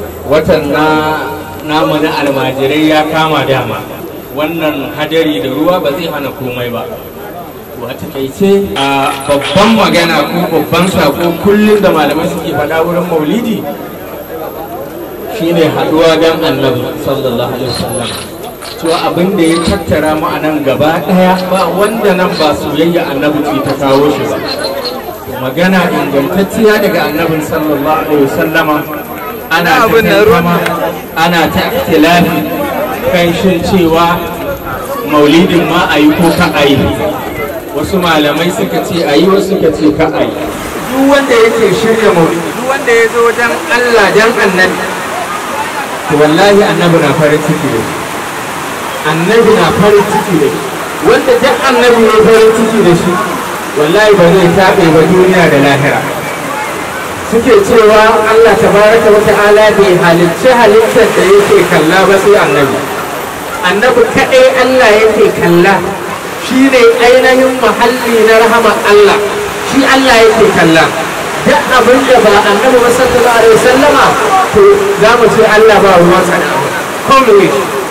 watan na namu na almajirai ya kama dama wannan hadari da ruwa ba zai hana komai ba to a takaice a babban magana ko babban sako kullum da malamai suke faɗa wurin maulidi shine haɗuwa don annabi sallallahu alaihi wasallam to abin da ya tattara mu a nan gaba ɗaya ba wanda nan ba soyayya annabi ce ta kawo shi ba magana ingantacciya daga annabin sallallahu alaihi wasallama ana ta tantama ana ta ikhtilafi kan shin cewa maulidin ma a yi ko ka a yi wasu malamai suka ce a yi wasu suka ce ka a yi duk wanda yake shirya maulidi duk wanda ya zo dan Allah dan annabi to wallahi annabi na farin ciki da shi annabi na farin ciki da shi wanda duk annabi ne farin ciki da shi wallahi ba zai taɓe ba duniya da lahira suke cewa Allah tabaraka wa ta'ala bai halicci halittar da yake kalla ba sai annabi annabi kaɗai Allah yake kalla shi ne ainihin muhalli na rahamar Allah shi Allah yake kalla duk abin da ba annabi ba sallallahu alaihi wasallama to za mu ce Allah ba ruwan sa da abu komai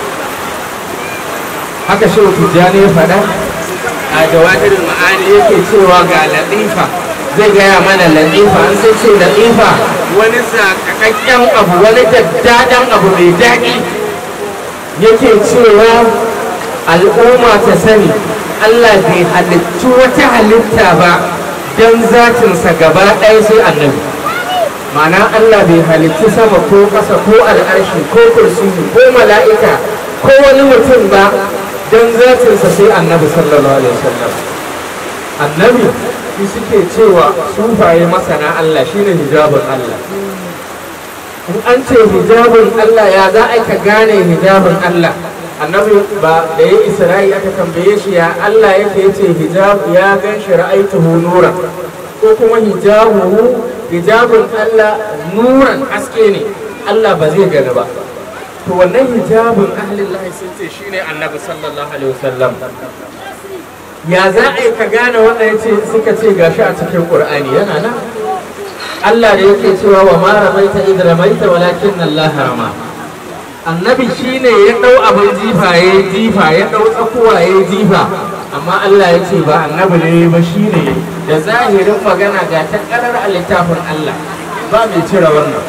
haka shi tijjani ya faɗa a jawahirin ma'ani yake cewa ga latifa zai gaya mana latifa an sai ce latifa wani sakakakken abu wani daddadan abu mai daɗi yake cewa al'umma ta sani Allah bai halittu wata halitta ba don zatinsa gaba ɗaya sai annabi ma'ana Allah bai halittu sama ko ƙasa ko al'arshi ko kursiyi ko mala'ika ko wani mutum ba don zatinsa sai annabi sallallahu alaihi wasallam annabi shi suke cewa sufaye masana Allah shine hijabin Allah in an ce hijabin Allah ya za a ka gane hijabin Allah annabi ba da ya isra'i aka tambaye shi ya Allah yake yace hijab ya gan shi ra'aituhu nura ko kuma hijabuhu hijabin Allah nuran haske ne Allah ba zai gani ba to wannan hijabin ahlin lahi sun ce shine annabi sallallahu alaihi wasallam ya za a yi ka gane wannan yace suka ce gashi a cikin qur'ani yana nan Allah da yake cewa wa ma ramaita id ramaita walakin Allah rama annabi shine ya dau abin jifa ya jifa ya dau tsakuwa ya jifa amma Allah ya ce ba annabi ne ba shine da zahirin magana ga ta karar a littafin Allah ba mai cire wannan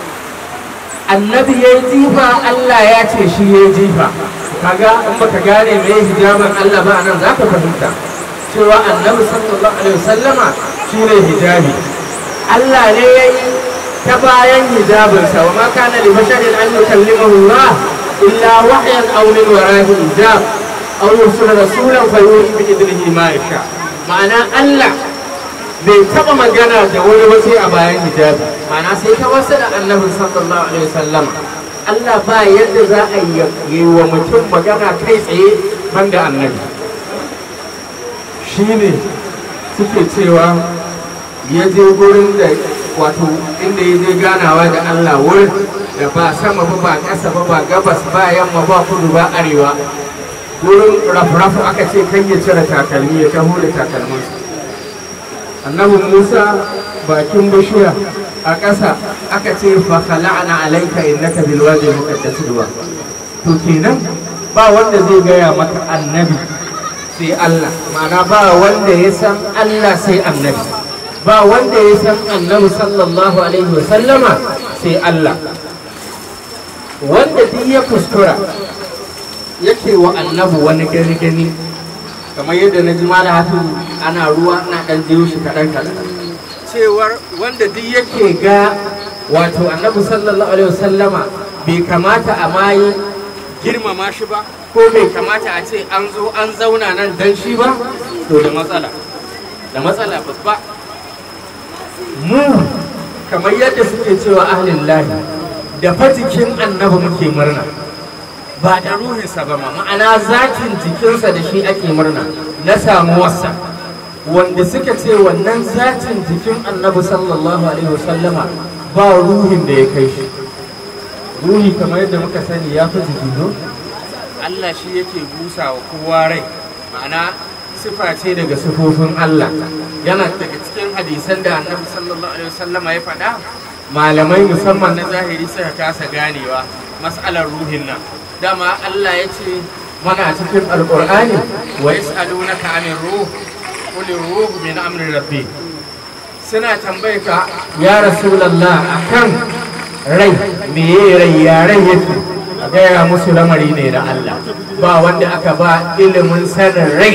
annabi ya yi jifa Allah ya ce shi ya yi jifa kaga in baka gane me hijabin Allah ba nan za ka fahimta cewa annabi sallallahu alaihi wasallama shine hijabi Allah ne ya yi ta bayan hijabinsa wa ma kana li basharin an yukallimahu Allah illa wahyan aw min wara'i hijab aw yursila rasulan fa yuhi bi idnihi ma yasha ma'ana Allah bai taba magana da wani ba sai a bayan hijabi ma'ana sai ta wasu da annabi sallallahu alaihi wasallam Allah ba yadda za a yi wa mutum magana kai tsaye banda annabi shine suke cewa ya je gurin da wato inda ya je ganawa da Allah wurin da ba sama ba ba ƙasa ba ba gabas ba yamma ba kudu ba arewa wurin rafrafu aka ce kan ya cire takalmi ya taho da takalminsa annabi musa bakin bishiya a ƙasa aka ce fa khala'na alayka innaka bil wadi muqaddas duwa to kenan ba wanda zai gaya maka annabi sai Allah ma'ana ba wanda ya san Allah sai annabi ba wanda ya san annabi sallallahu alaihi wa sallama sai Allah wanda duk ya kuskura yake wa annabi wani gani gani kamar yadda na ji mala hafi ana ruwa na dan jiyo shi kaɗan kaɗan cewar wanda duk yake ga wato annabi sallallahu alaihi wasallama bai kamata a mayi girmama shi ba ko bai kamata a ce an zo an zauna nan dan shi ba to da matsala da matsala babba mu kamar yadda suke cewa ahlin lahi da fatikin annabi muke murna ba da ruhinsa ba ma ma'ana zatin jikinsa da shi ake murna na samuwarsa wanda suka ce wannan zatin jikin annabi sallallahu alaihi wasallama ba ruhin da ya kai shi ruhi kamar yadda muka sani ya fi jiki no Allah shi yake busa wa kowa rai ma'ana sifa ce daga sifofin Allah yana daga cikin hadisan da annabi sallallahu alaihi wasallama ya faɗa malamai musamman na zahiri suka kasa ganewa mas'alar ruhin nan dama Allah ya ce mana cikin alƙur'ani wa yas'alunaka 'anir ruh qul ruh min amri rabbi suna tambaye ka ya rasulullah akan rai meye rai ya rai yake a gaya musu lamari ne na Allah ba wanda aka ba ilimin sanin rai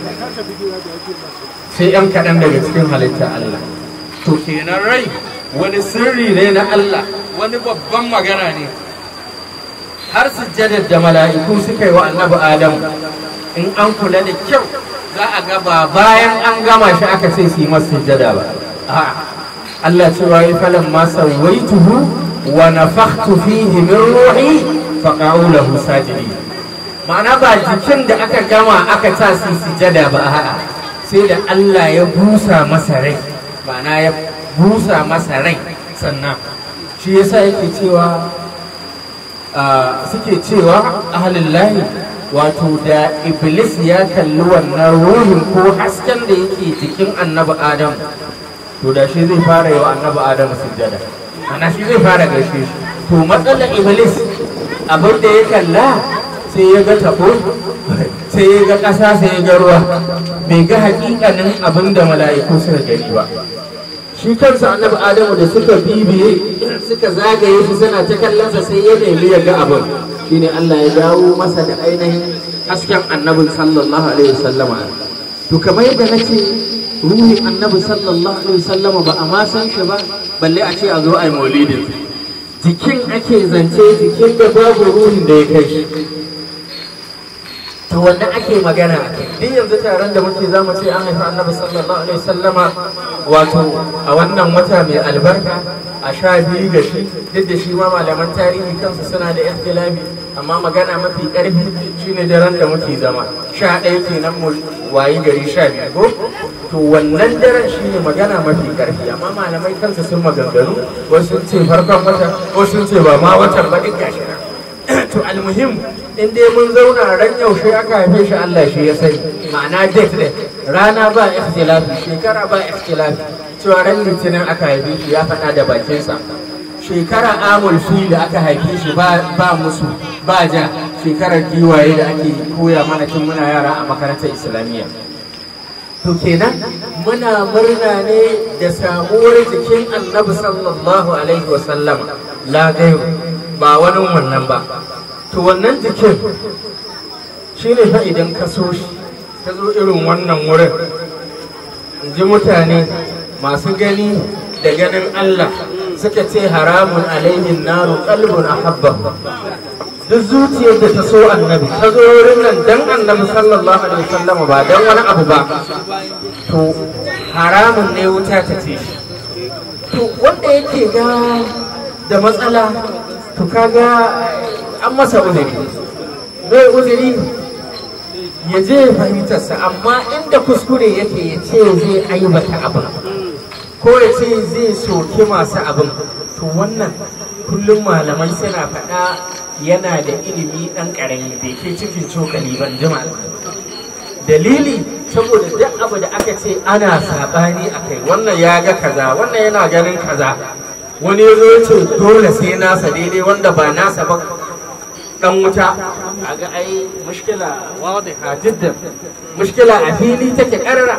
sai 'yan kaɗan daga cikin halitta Allah to kenan rai wani sirri ne na Allah wani babban magana ne har sujjadar da mala'iku suka yi wa annabi Adam in an kula da kyau za a ga ba bayan an gama shi aka ce su yi masa sujjada ba Allah cewa yi falan ma sawaituhu wa nafakhtu fihi min ruhi faqa'u lahu sajidin ma'ana ba jikin da aka gama aka ta su sujjada ba a'a sai da Allah ya busa masa rai ma'ana ya busa masa rai sannan shi yasa yake cewa suke cewa ahalillahi wato da iblis ya kalli wannan ruhin ko hasken da yake jikin annabi adam to da shi zai fara yi wa annabi adam sujjada ana shi zai fara gaishe shi to matsalar iblis abin da ya kalla sai ya ga tabo sai ya ga ƙasa sai ya ga ruwa bai ga hakikanin abin da mala'iku suka gani ba shi kansa annabi adamu da suka bibiye suka zagaye shi suna ta kallonsa sai ya nemi ya ga abin shine Allah ya dawo masa da ainihin hasken annabin sallallahu alaihi wasallama to kamar yadda nace ruhin annabi sallallahu alaihi wasallama ba a ma san shi ba balle a ce a zo a yi maulidin jikin ake zance jikin da babu ruhin da ya kai shi to wanda ake magana a kai duk yanzu taron da muke zamu ce an haifi annabi sallallahu alaihi wasallama wato a wannan wata mai albarka a sha biyu ga shi duk da shi ma malaman tarihi kansu suna da ikhtilafi amma magana mafi karfi shine daren da muke zama sha ɗaya kenan mu wayi gari sha biyu ko to wannan daren shine magana mafi karfi amma malamai kansu sun maganganu wasu sun ce farkon wata wasu sun ce ba ma watan ba duk gashi to almuhim in dai mun zauna ran yaushe aka haife shi Allah shi ya sani ma'ana date ne rana ba ikhtilafi shekara ba ikhtilafi cewa ran litinin aka haife shi ya faɗa da bakinsa shekara amul fili aka haife shi ba musu ba ja shekarar giwaye da ake koya mana tun muna yara a makarantar islamiyya to kenan muna murna ne da samuwar jikin annabi sallallahu alaihi wasallam la gairu ba wani wannan ba to wannan jikin shi ne fa idan ka so shi ka zo irin wannan wurin in ji mutane masu gani da ganin Allah suka ce haramun alaihin naru kalbun ahabba duk zuciyar da ta so annabi ta zo wurin nan dan annabi sallallahu alaihi wasallam ba dan wani abu ba to haramun ne wuta ta ce shi to wanda yake ga da matsala to kaga an masa uzuri zai uzuri ya je fahimtarsa amma inda kuskure yake ya ce zai aibata abin ko ya ce zai soki masu abin to wannan kullum malamai suna faɗa yana da ilimi ɗan ƙarami bai ke cikin cokali ban jima dalili saboda duk abu da aka ce ana saɓani a kai wannan ya ga kaza wannan yana ganin kaza wani ya zo ya ce dole sai nasa daidai wanda ba nasa ba dan wuta ga ai mushkila wadiha jiddan mushkila a fili take karara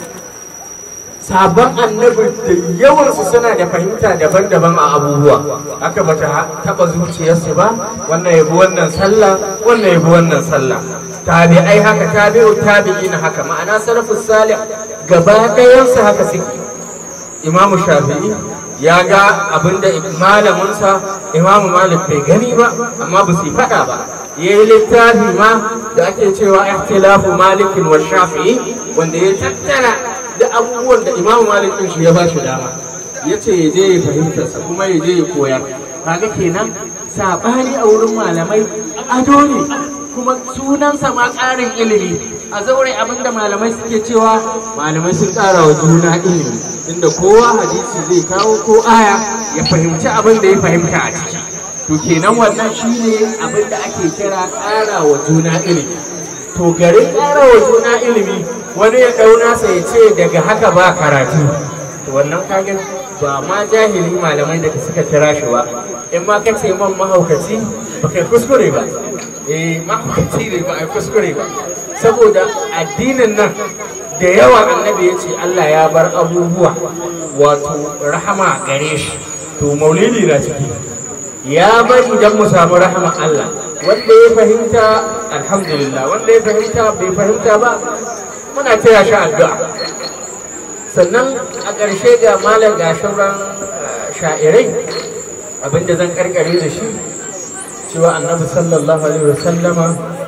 sabon annabi da yawansu suna da fahimta daban-daban a abubuwa haka bata taba zuciyarsu ba wannan yabi wannan sallah wannan yabi wannan sallah tabi'ai haka tabi'u tabi'ina haka ma'ana salafus salih gaba ɗayansu haka suke imamu shafi'i ya ga abinda malaminsa imamu malik bai gani ba amma ba su yi faɗa ba ya yi littafi ma da ake cewa ikhtilafu malikin wa shafi'i wanda ya tattara da abubuwan da imamu malikin shi ya ba shi dama ya ce ya je ya fahimtarsa kuma ya je ya koya kaga kenan saɓani a wurin malamai ado ne kuma sunansa ma ƙarin ilimi a zaure abinda malamai suke cewa malamai sun ƙara wa juna ilimi inda kowa hadisi zai kawo ko aya ya fahimci abin da ya fahimta a ciki to kenan wannan shine abin da ake kira ƙara wa juna ilimi to garin ƙara wa juna ilimi wani ya ɗau nasa ya ce daga haka ba karatu to wannan kagan ba ma jahili malamai da suka kira shi ba in ma kace man mahaukaci ba kai kuskure ba eh mahaukaci ne ba ai kuskure ba saboda addinin nan da yawa annabi ya ce Allah ya bar abubuwa wato rahama gare shi to maulidi na ciki ya bari don mu samu rahama Allah wanda ya fahimta alhamdulillah wanda ya fahimta bai fahimta ba muna taya shi addu'a sannan a ƙarshe ga malam ga shauran sha'irai abinda zan karkare da shi cewa annabi sallallahu alaihi wasallama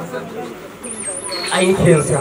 aikinsa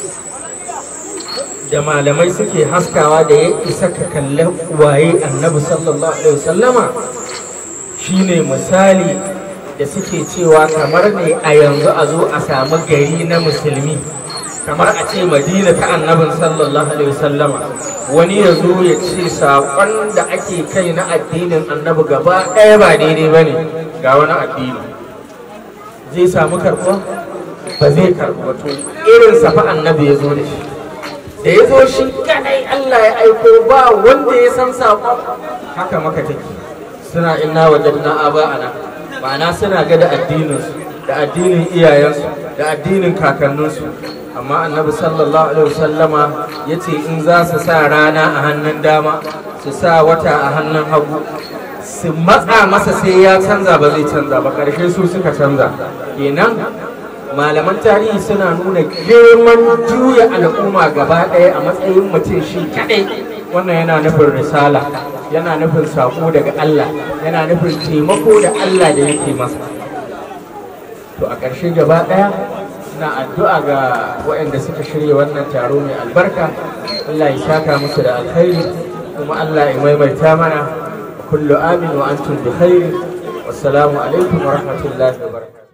da malamai suke haskawa da ya isa ka kalli waye annabi sallallahu alaihi wasallama shine misali da suke cewa kamar ne a yanzu a zo a samu gari na musulmi kamar a ce madina ta annabin sallallahu alaihi wasallama wani ya zo ya ce saƙon da ake kai na addinin annabi gaba ɗaya ba daidai ba ne ga wani addini zai samu karɓuwa ba zai karɓuwa to irin safa annabi ya zo da shi da ya zo shi kadai Allah ya aiko ba wanda ya san saƙon haka maka take suna inna wajadna aba'ana ma'ana suna ga da addininsu da addinin iyayensu da addinin kakanninsu amma annabi sallallahu alaihi wasallama ya ce in za su sa rana a hannun dama su sa wata a hannun hagu su matsa masa sai ya canza ba zai canza ba ƙarshe su suka canza kenan malaman tarihi suna nuna girman juya al'umma gaba ɗaya a matsayin mutum shi kaɗai wannan yana nufin risala yana nufin saƙo daga Allah yana nufin taimako da Allah da yake masa to a ƙarshe gaba ɗaya ina addu'a ga waɗanda suka shirya wannan taro mai albarka Allah ya saka musu da alkhairi kuma Allah ya maimaita mana kullu amin wa antum bi khairi wassalamu alaikum wa rahmatullahi wa barakatuh